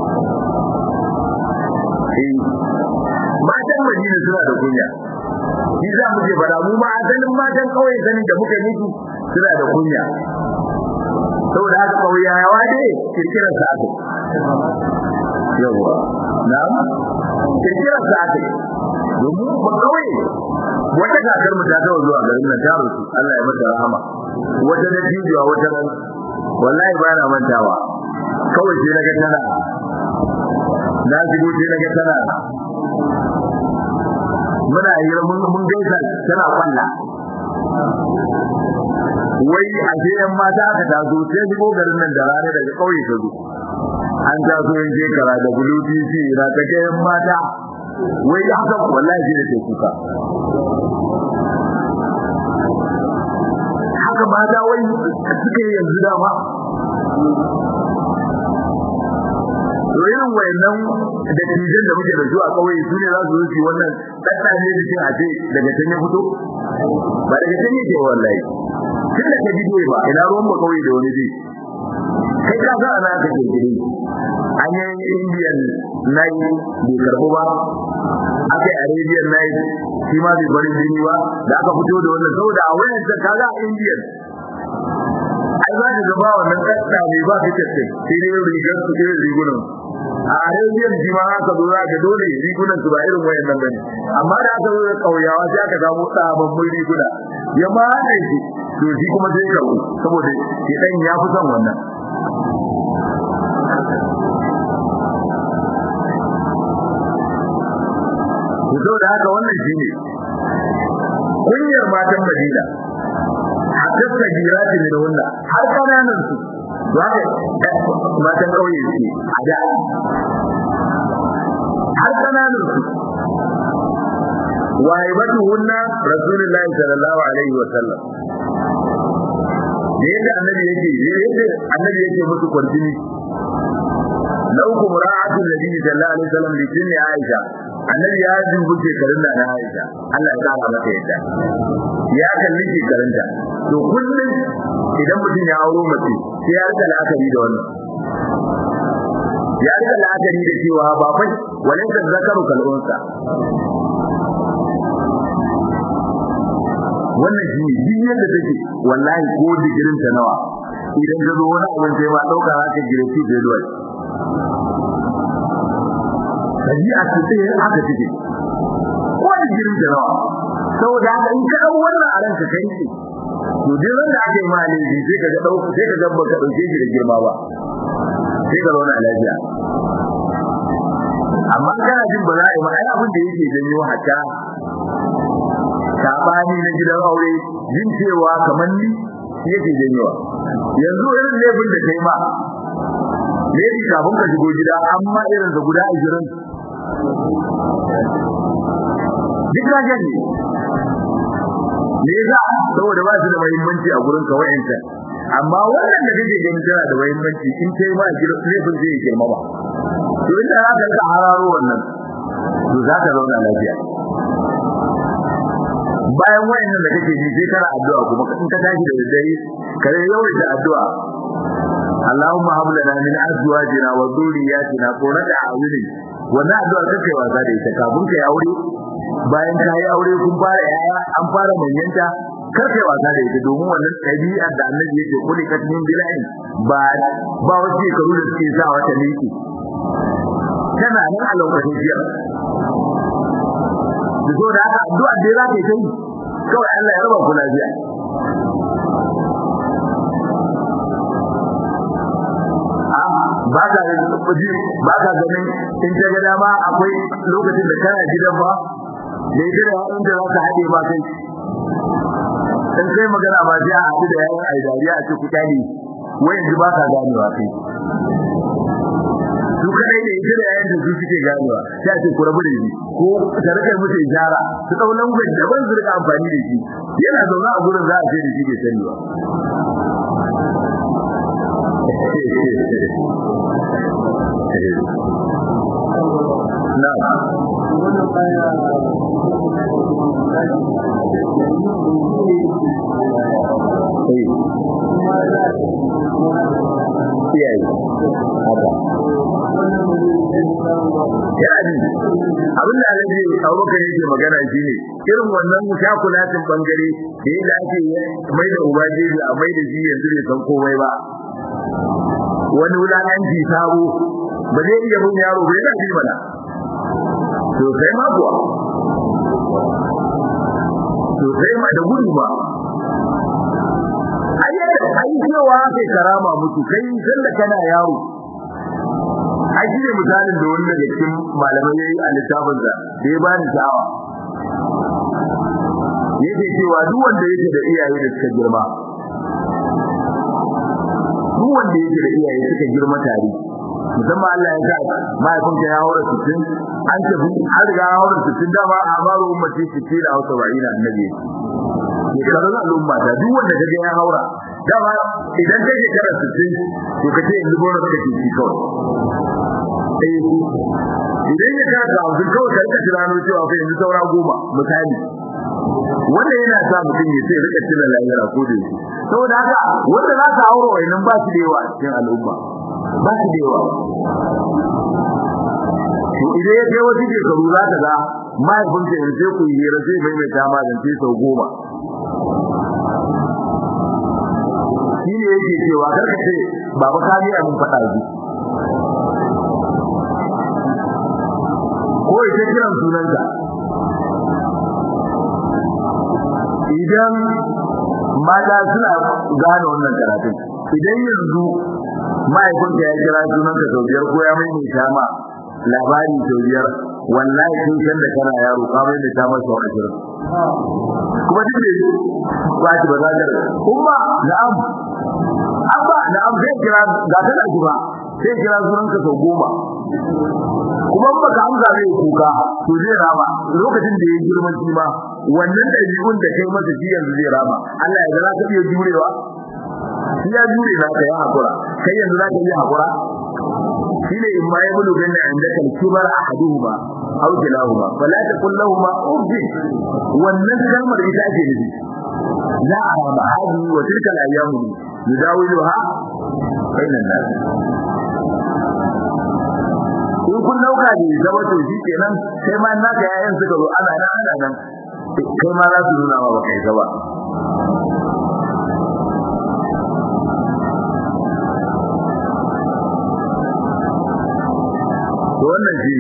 eh matan madina suna da kunya shi za mu ce fara mu ma asalin matan kawai sanin da muka yi suna da kunya saboda haka kauyawa ne kirkirar sa aka yawa na'am kirkirar sa aka domin ba kawai wata kakar mu ta tawo zuwa garin nan ta rusu Allah ya mata rahama wata da jijiya wata ran wallahi ba na mantawa kawai sai naga tana na shigo sai naga tana muna yi mun mun gaisa tana kwalla wai a je yan mata aka taso sai shigo garin nan da rana daga kauye ta zo an taso yin shekara da bulutu na ta ga yan mata wai haka wallahi shi da ke kuka haka mata wai suke yanzu dama to irin wayannan da tijan da muke da su a kauye su ne za su yi wannan daddaje da shi a ce daga can ya fito ba daga can yake wallahi tun da ka bidiyo ba ina ruwan ba kauye da wani zai kai ka ga ana ka kirkire an yi indian night bai karbu ba aka yi arabian night shi ma bai bari jini ba da aka fito da wannan saboda a wayan ta kaga indian ai za ka gaba wannan kasta ne ba ka tace sai dai rigar su irin rigunan a arabian shi ma aka zo za ka dole rigunan su ba irin wayan nan bane amma da aka zo da kauyawa sai aka samu sababbin riguna ya ma haɗe shi to shi kuma sai ka saboda shi dan ya fi son wannan to da haka wannan shine kunyar matan Madina hatta sagirati min wannan har kananan su zaka matan kauye ce a da har kananan su waibatuhunna rasulullahi sallallahu alaihi wa sallam da yadda annabi yake yadda annabi yake musu kwarjini na uku mura'atul nabi sallallahu alaihi wasallam li jinni aisha annabi ya dubu shekarun da na aisha Allah ya kara mata yadda ya kalli shekarunta to kullum idan mutum ya auro mace sai ya rika la'akari da wannan ya rika la'akari da cewa ba fa walin da zakaru kalbunsa wannan shi ne duk yadda take wallahi ko digirin ta nawa idan ka zo wani abin sai ma dauka haka girki da duwai tabi'a ce sai haka take ko digirin ta nawa saboda haka in ka dau wannan a ranka kai ce to duk wanda aka yi ma ne sai ka ga dauka sai ka ga baka dauke shi da girma ba sai ka zauna lafiya amma kana jin ba za a yi ma ai abin da yake janyo haka sabani na gidan aure jin cewa kamar ni yake janyowa yanzu irin laifin da kai ma laifi kafin ka shigo gida amma irin da guda 20 duk ka gani me yasa saboda ba su da muhimmanci a gurin ka wayanta amma wannan da kake ganin tana da muhimmanci in kai ma laifin zai girma ba to inda za ka rika hararo wannan to za ka zauna lafiya bayan wayannan da kake ji sai kana addu'a kuma in ka tashi da dare kare yawaita addu'a Allahumma hab lana min azwajina wa dhurriyyatina qurrata a'yun wannan addu'a kake wasa da ita kafin kai aure bayan ka yi aure kun fara yaya an fara manyanta kar kai wasa da ita domin wannan tabi'a da Annabi yake kuli katmin bilahi ba ba wace karu da suke sa wata liki tana nan a lokacin jiya da so da haka addu'a dai za ka yi kawai Allah ya raba ku lafiya ba ka ba ka ganin in ta ga dama akwai lokacin da kana gidan ba da ita da yayin da za ka haɗe ba kai in kai magana ba sai a haɗu da yayin ai dariya a ce ku kyale wai yanzu ba ka ganewa kai su kadai da ita da yayin da su suke ganewa sai a ce ku rabu da shi ko ta rika musu ijara su dau language daban su rika amfani da shi yana zaune a gurin za a ce da shi bai sani ba iyaye haka yani abin da alaji abubakar yake magana shine irin wannan shakulatin bangare da yadda ake mai da ubaje a mai da shi yanzu bai san komai ba wani wulakanci sabo ba zai iya bin yaro bai da shi mana to sai ma kuwa to sai ma da gudu ba ai cewa kai karama mutu kai sanda kana yaro ai shi ne misalin da wani daga cikin malamai yayi a littafin da da ya bani sha'awa yake cewa duk wanda yake da iyaye da suka girma duk wanda yake da iyaye suka girma tare musamman Allah ya sa mahaifinka ya haura 60 an tafi har ga haura 60 dama a baro ummati 60 da hausa ba'ina annabi shekarun al'umma ta duk wanda kaga ya haura dama idan kai shekara 60 to kace yanzu gona kake ci kawai eh idan ya ka ga abin kawai ka rika tunano cewa kai yanzu saura goma misali wanda yana sa mutum ya sai rika cire lahira ko da yake saboda haka wanda za ka aure wayannan ba su da yawa cikin al'umma ba su da yawa to idan ya kai wasu shekaru za ka ga mahaifinka yanzu sai ku yi hira sai mai mai kama zance sau goma shi ne yake cewa karka ce baba ka biya mun faɗa ji ko ita kiran sunanka idan mata suna gane wannan karatun idan yanzu mahaifinka ya kira sunanka sau biyar ko ya maimaita ma labari sau biyar wallahi sun san da kana yaro ka maimaita masa sau ashirin kuma duk da ba shi ba za ka kuma na'am abba na'am zai kira ga ta da ba sai kira sunanka sau goma kuma ba ka amsa zai kuka to zai rama lokacin da ya girma shi ma wannan ɗabi'un da kai masa shi yanzu zai rama Allah ya ga za ka iya jurewa shi ya jure za ka yi hakura kai yanzu za ka iya hakura shi ne in ma ya bulu ganna inda kan kibar ahaduhuma aw kilahuma fala taqul lahumu uff wannan kalmar ita ake nufi la arama hadi wa tilka al-ayyamu yudawiluha bainan nas in kun dauka ne zama to shi kenan sai ma naka yayan suka zo ana nan ana nan kai ma za su nuna ma baka yi ba wannan shi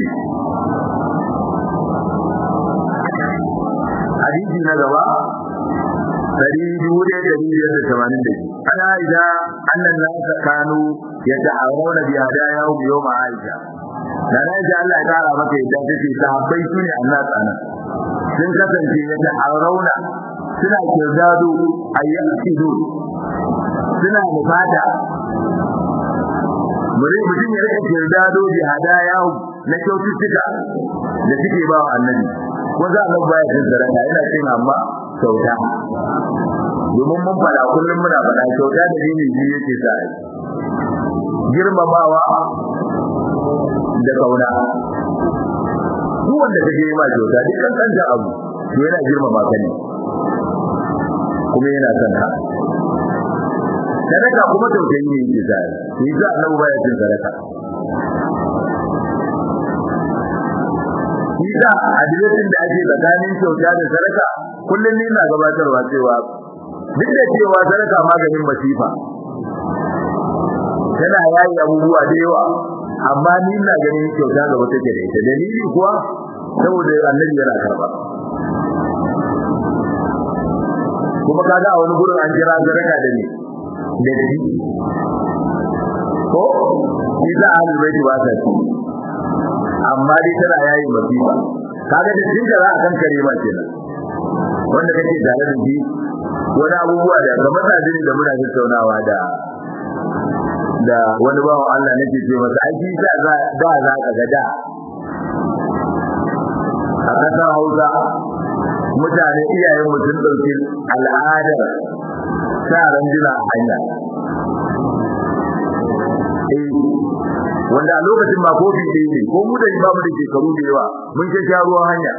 hadisi na gaba dari dubu ɗaya da biyar da tamanin da biyu ana ida annan nasa kanu yadda a rauna biya da yawo biyo ma aisha da na ji Allah ya kara maka yadda take sahabbai su ne Allah tsana sun kasance yadda a rauna suna kirdado ayyukidu suna nufata bari mutum ya rika kirdado bi hadaya na kyaututtuka da suke ba wa annabi ko za a baya cin sadaka yana cin amma kyauta domin mun fada kullum muna fada kyauta da dini biyu yake sa girmamawa da kauna duk wanda kake yi ma kyauta duk kan kanta abu to yana girmama ka ne kuma yana son ka sadaka kuma tausayi ne yake sa shi za annabi baya cin sadaka Isa adireshin da ake tsakanin kyauta da sadaka kullum ni na gabatarwa cewa duk da cewa sadaka maganin masifa tana yayi abubuwa da yawa amma ni na ganin kyauta gaba take da ita dalili kuwa saboda annabi yana karba kuma kaga a wani gurin an kira sadaka da ni da shi ko isa ahlul baiti ba ta amma dai tana yayi masifa kaga da jinka za a kan kare ma kenan wanda kake tare da shi wani abubuwa da kamar da jini da muna tattaunawa da da wani bawan Allah nake ce masa aiki da za da za ka ga da a kasar Hausa mutane iyayen mutum dauki al'adar sa jina a hanya wanda a lokacin ba kofi ɗaya ne ko mu da ba mu da shekaru da yawa mun ke sha ruwan hanya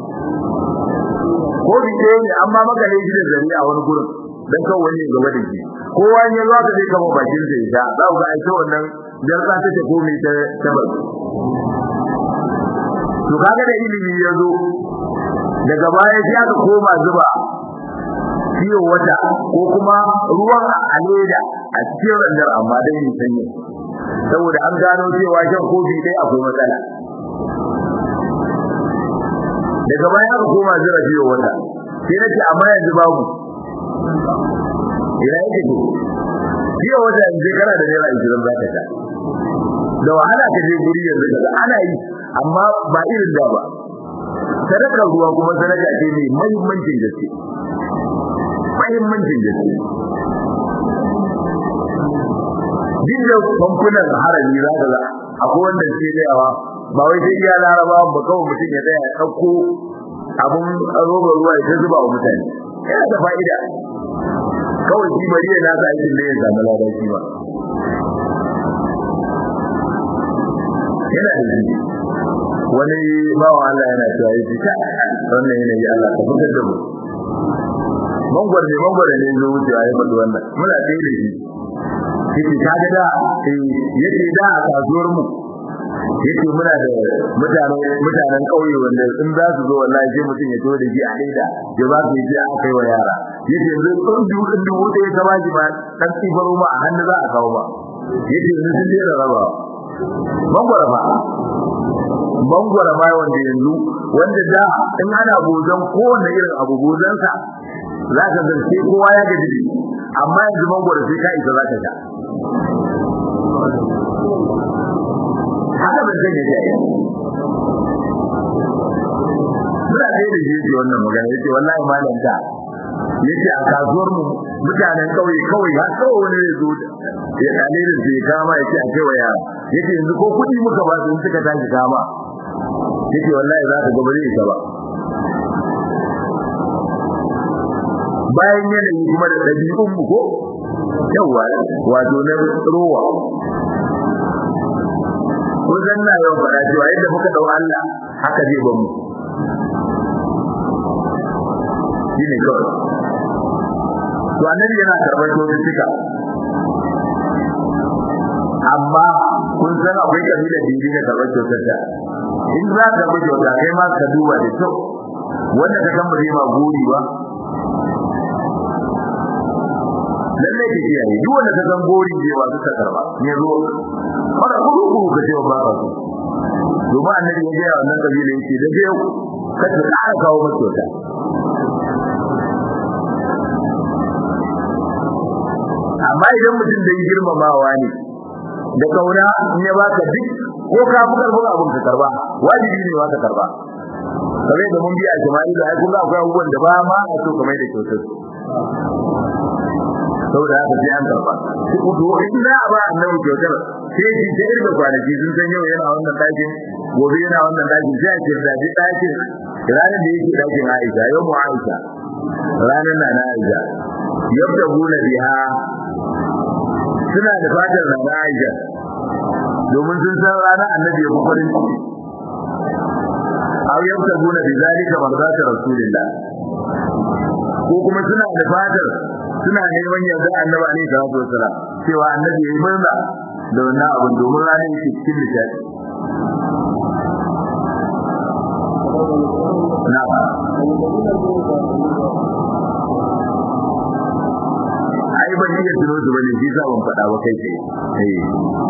kofi ɗaya ne amma maka ne shi da zari a wani gurin dan kan wani gaba da shi kowa ya zo ka zai kama bakin sa ya za ku ga aisha wannan jar za ta komai ta tabar to kaga da ilimi ya zo daga baya sai aka koma zuba ciwo wata ko kuma ruwan a leda a cikin randar amma dai yin sanyi saboda an gano cewa shan kofi dai akwai matsala daga baya aka koma zira ciwo wata sai nace amma yanzu babu ina yake to ciwo wata yanzu kana da naira 20 zaka ta da wahala ka je guri yanzu kaga ana yi amma ba irin da ba sadakar ruwa kuma sadaka ce mai muhimmancin gaske muhimmancin gaske duk da famfunan harami za ka za akwai wanda ke dayawa ba wai sai iya laraba ba kawai mutum ya tsaya ya ɗauko abun roba ruwa ya zuba wa mutane yana da fa'ida kawai shi bari ya nasa aikin da ya samu ladan shi ba yana da shi wani bawa Allah yana cewa yi ta wannan yanayi Allah ka fitar da mu mangwar ne mangwar ne zo wuce ya faɗi wannan muna tsaye da shi yake ta ga da yake da a kasuwar mu yake muna da mutane mutanen kauye wanda in za su zo wallahi sai mutum ya to da shi a leda ya ba su ji aka kai wa yara yake yanzu kun dubu din dubu da ya kama ji ba dan tsibaro ma a hannu za a kawo ba yake yanzu sun jera raba mangwara ba mangwara ba wanda yanzu wanda da in ana bozan kowanne irin abu bozansa za ka zarce kowa ya gaji amma yanzu mangwara sai ka isa za ka sha haka ban sanya shi ai muna da da shi wannan magana yace wallahi malam ta yace a kasuwar mu mutanen kauye kawai har kawai wani ya zo ya dale da shi kama yace a kai wa yara yace yanzu ko kudi muka ba su suka tashi kama yace wallahi za ka gabare ita ba bayan yanayi kuma da dabi'un mu ko yawa wato na rowa ko zanna yau fara cewa yadda muka dau Allah haka zai bamu shine kawai to annabi yana karɓar cututtuka amma kun san akwai kabila da yake karɓar cututtuka in za ka bi kyauta kai ma ka duba da kyau wanda ka san ba zai ma gori ba lalle ke kiyaye duk wanda ka san gori zai ba ka karba ne zo fara kudu kudu ka ce ba ka so domin annabi ya gaya wannan kabila yake da yau ka ta ƙara kawo masa kyauta amma idan mutum da yi girmamawa ne da kauna in ya baka duk ko ka fi karfin abin ka karba wajibi ne ka karba kamar da mun biya jama'i da ai kun ga akwai abubuwan da ba ma a so kamar da kyautar saboda haka sai an karba ko to in za a ba annabi kyautar sai shi da irin kwanaki sun san yau yana wannan dakin gobe yana wannan dakin sai a ce da ji dakin ranar da yake dakin Aisha yau mu Aisha ranar na na Aisha yadda guna biha suna da fatar na na Aisha domin sun san ranar annabi ya farin ciki aw yadda guna bi zalika marzata rasulillah ko kuma suna da fatar suna neman yarda annabi alaihi salatu wassalam cewa annabi yayi murna da wannan abin domin ranar yake cikin nishadi na ai ban iya tuno su bane shi sa ban faɗa ba kai ce eh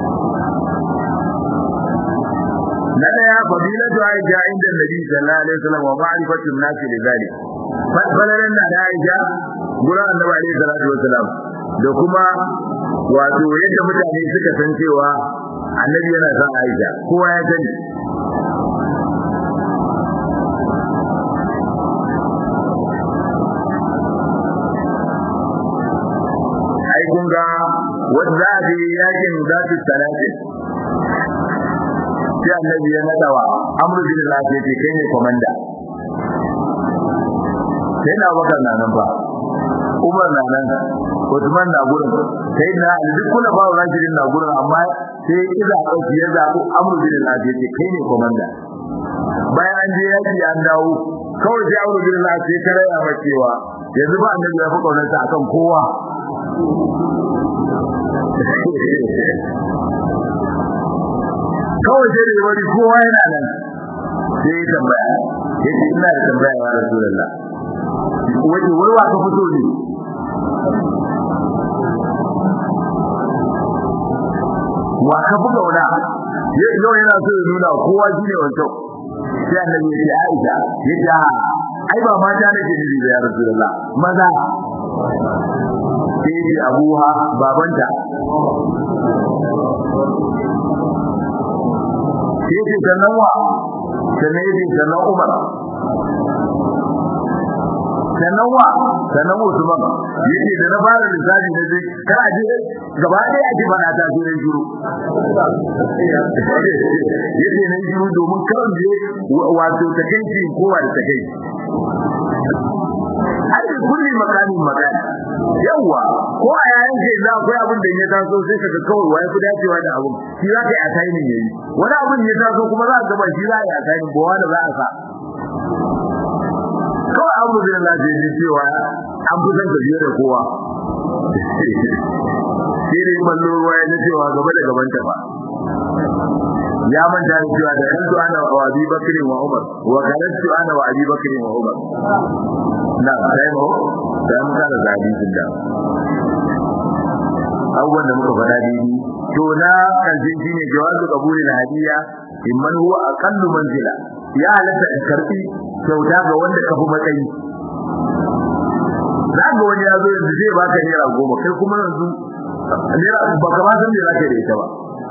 na daya fadilatu aisha inda nabi sallallahu alaihi wasallam wa ma'rifatu an-nas li dhalik fadalan da aisha gurin annabi alaihi salatu wasallam da kuma wato yadda mutane suka san cewa annabi yana son aisha kowa ya sani ai kun ga wanda a je yakin zatu talatin sai annabi ya nadawa amru bin lafi ce kai ne komanda sai na bakar na nan ba umar na nan Usman na gurin sai na duk kula ba rashidin na gurin amma sai iza dauki ya zabu amru bin lafi ce kai ne komanda bayan an je yaki an dawo kawai sai amru bin lafi ta raya ma cewa yanzu ba annabi ya fi kaunarsa akan kowa kawai sai da wani kowa yana nan sai ya tambaya ya ce ina da tambaya ya rasulullah wace wai wa ka fito ne wa ka fi gauna yau yana so ya nuna kowa shi ne wancan sai annabi ya ce aisha ya ce ai ba mata nake nufi da ya rasulullah maza sai ya abuha babanta sai ce sannan wa sannan ya ce sannan umar sannan wa sannan usman yace da na fara lissafi na je kana je gaba ɗaya ake fara ta so ne shiru yace ne shiru domin karan je wato takeici kowa da takeici har da kulli makamin magana yawa ko a yayin ce za akwai abin da ya taso sai kaga kawai wai ku dacewa da abin shi za ka yi a tayin yayi wani abin ya taso kuma za ka gaba shi za a yi a tayin ba wanda za a sa kawai kawai abu da Allah zai ji cewa an fi son ka biye da kowa shi ne ballo ruwa ya cewa gaba da gaban ta ba ya manta da cewa da kanto ana wa Abi Bakr wa Umar wa kanto ana wa Abi Bakr wa Umar na sai mu da mun kada hadisin da abubuwan da muka faɗa daidai to na karshe shine jawazu qabuli na hadiya imman huwa aqallu manzila ya halatta in karbi kyauta ga wanda ka fi matsayi za ga wani ya zo yanzu zai baka naira goma kai kuma yanzu naira ba ka ba san me zaka da ita ba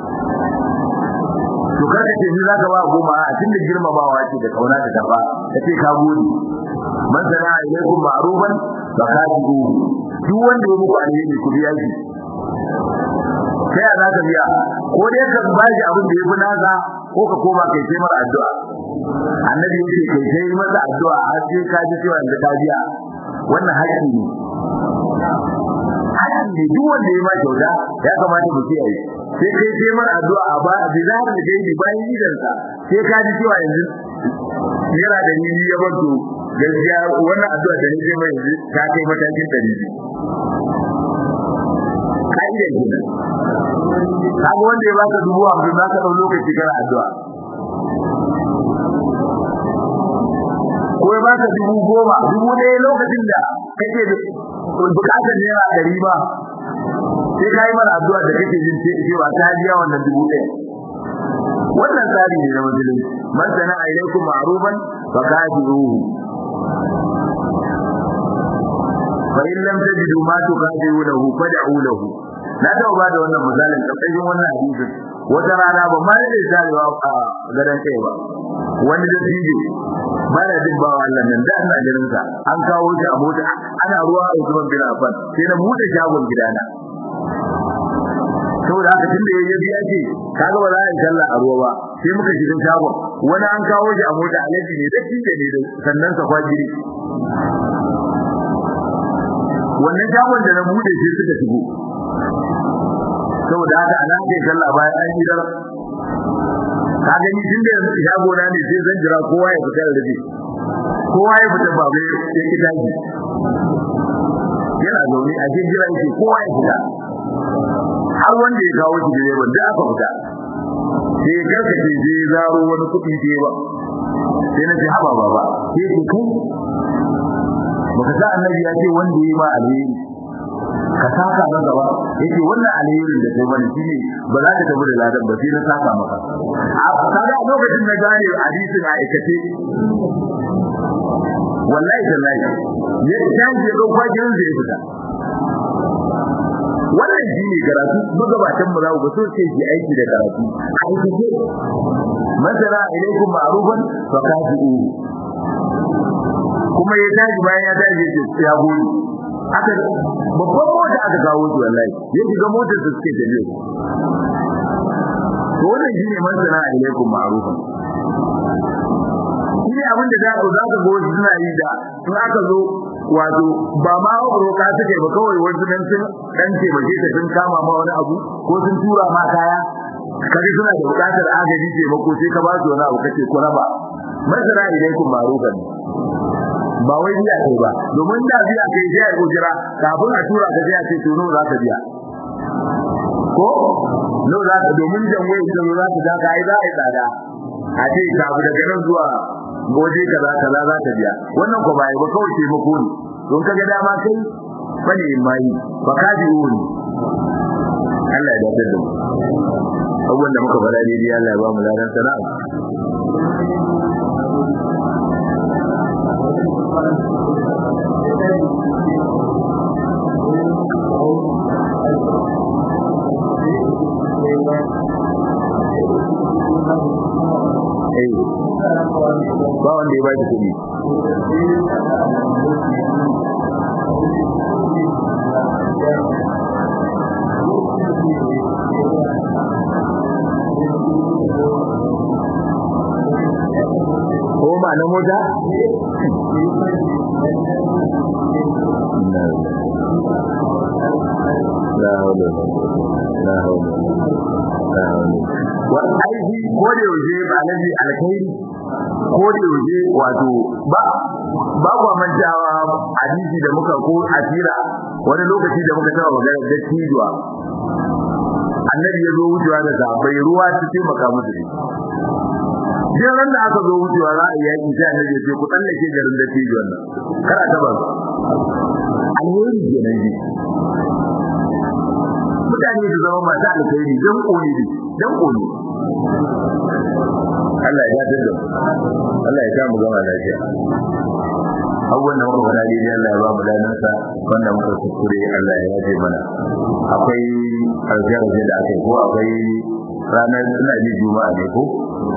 to kada ce ni zaka ba goma a tunda girmamawa ce da kauna da karba kace ka gode man sana ilaikum ma'rufan fa kadibu duk wanda ya muku alheri ku biya shi sai a zaka biya ko dai ka ba shi abin da yafi nasa ko ka koma kai sai mara addu'a annabi yake kai sai masa addu'a har sai ka ji cewa da ka biya wannan haƙƙi ne haƙƙi ne duk wanda ya ma kyauta ya kamata mu kiyaye sai kai sai mara addu'a ba a bizar da gaibi bayan idansa sai ka ji cewa yanzu yana da ni ya banto gaskiya wannan addu'a da nake mai yanzu ta kai matakin dari ka'idar kenan kaga wanda ya baka dubu hamsin za ka ɗau lokaci kana addu'a ko ya baka dubu goma dubu ɗaya lokacin da kake bukatar naira ɗari ba sai ka yi mana addu'a da kake jin cewa ta biya wannan dubu ɗaya wannan tsari ne na musulunci man sana ilaikum ma'rufan fa kafiruhu fa in lam tajidu ma tuqadiruhu fad'u lahu na taɓa ba da wannan misalin ƙarƙashin wannan hadisin wata rana ba ma da zarewa a gadon kai ba wani da fiye ba da jin bawa Allah nan da ana ganin sa an kawo shi a mota ana ruwa a Usman bin Affan sai na buɗe shagon gidana saboda haka tunda yayi biya ce kaga ba za a yi sallah a ruwa ba sai muka shiga shagon wani an kawo shi a mota alaji ne da kike ne da sannan sa kwajiri wannan shagon da na bude sai suka shigo saboda haka ana kai sallah bayan an yi dar ka gani tun da shago na ne sai zan jira kowa ya fita da rabi kowa ya fita ba bai sai kitaji yana zaune a cikin jira yake kowa ya fita har wanda ya kawo shi direban da aka fita sai ya karkace je zaro wani kuɗi ce ba sai na ce haba baba sai ce kai baka sa annabi ya ce wanda ya ma alheri ka saka na gaba yace wannan alherin da kai bane shine ba za ka tafi da ladan ba sai na saka maka a kaga a lokacin na gane hadisin a aikace wallahi tallahi ya tashi ga kwajin zai fita wannan shi ne karatu magabatan mu za ku so ce shi aiki da karatu a aikace masara ilaikum ma'rufan fa kafi'u kuma ya tashi bayan ya tashi ya gode aka babban mota aka kawo shi wallahi ya shiga motar da suke tafiya to wannan shine masana alaikum ma'rufan shine abin da za ka za ka ga wasu suna yi da in aka zo wato ba ma roƙa suke ba kawai wasu dan sun dan ce ba ta sun kama ma wani abu ko sun tura ma kaya kaje suna da buƙatar agaji ce mako sai ka ba su wani abu kace ko raba masana alaikum ma'rufan ba wai biya kai ba domin da biya kai sai ya gojira kafin a tura ka sai a ce to nawa za ka biya ko nawa za ka domin jan wai da za ka za ka ai za a yi tsada a ce ka abu daga nan zuwa goje kaza kaza za ka biya wannan ko bai ba kawai ce mako ne don kaga dama kai bane mai ba ka ji wuni Allah ya dace da mu abubuwan da muka faɗa daidai Allah ya ba mu ladan sana'a ba wanda ya baki kuɗi ko ma na mota la hawla la hawla la hawla wa aiki ko da yaushe alaji alkhairi ko da yaushe wato ba ba kwa mantawa hadisi da muka ko asira wani lokaci da muka taba magana da tijuwa annabi ya zo wucewa da sahabbai ruwa ta taimaka musu ne Jin ran da aka zo wucewa za a yi yaki sai annabi ya ce ku tsallake garin da tijuwan nan kana ta ba alheri kenan ji mutane su zama masu alkhairi dan kone ne dan kone Allah ya dace da Allah ya samu gama lafiya abubuwan da muka faɗa daidai Allah ya ba mu danansa wanda muka kuskure Allah ya yaje mana akwai aljarje da aka ko akwai ranar ina ji juma'a ne ko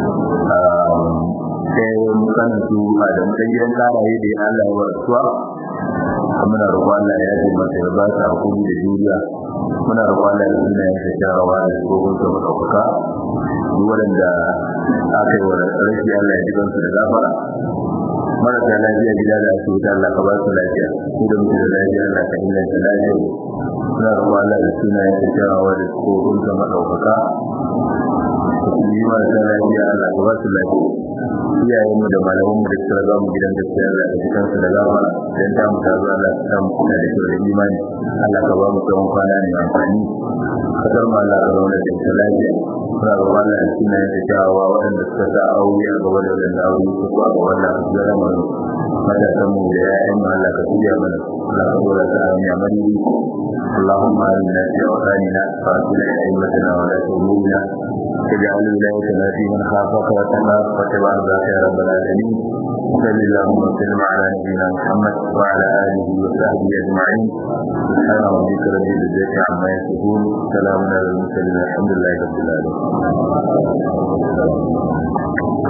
sai mukan su a da mutan gidan karaye da Allah ya warsuwa muna roƙon Allah ya yaje masa ya ba ta hakuri da juriya muna roƙon Allah ya suna ya sharawa da tsohon sa madaukaka duk wanda aka yi wa rashi Allah ya ji kansu da gafara marasa lafiya gida da asibiti Allah ka ba su lafiya su da mutu da lafiya Allah ka inganta lafiya suna roƙon Allah da suna ya sharawa da tsohon sa madaukaka yi marasa lafiya Allah ka ba su lafiya iyayen mu da malaman mu da suka raga mu gidan gaskiya Allah ka ji kansu da gafara dan ta mu ta zo Allah ka samu kuna da kyau da imani Allah ka ba mu tsawon kwana ne amfani kasar mu Allah ka zauna da ita lafiya suna roƙon Allah da suna ya kyawawa waɗanda suka sa aure a gaba da waɗanda aure su ko a gaba Allah ka zara mu matasan mu da ƴaƴan mu Allah ka tuya mana Allah ka dora ta hanya madidi اللهم آمنا في أوطاننا وأصلح أئمتنا ولاة أمورنا واجعل ولايتنا في من خافك وتقاك واتبع ذاك يا رب العالمين صل اللهم وسلم على نبينا محمد وعلى آله وصحبه أجمعين سبحان ربك رب العزة عما يصفون سلام على المرسلين الحمد لله رب العالمين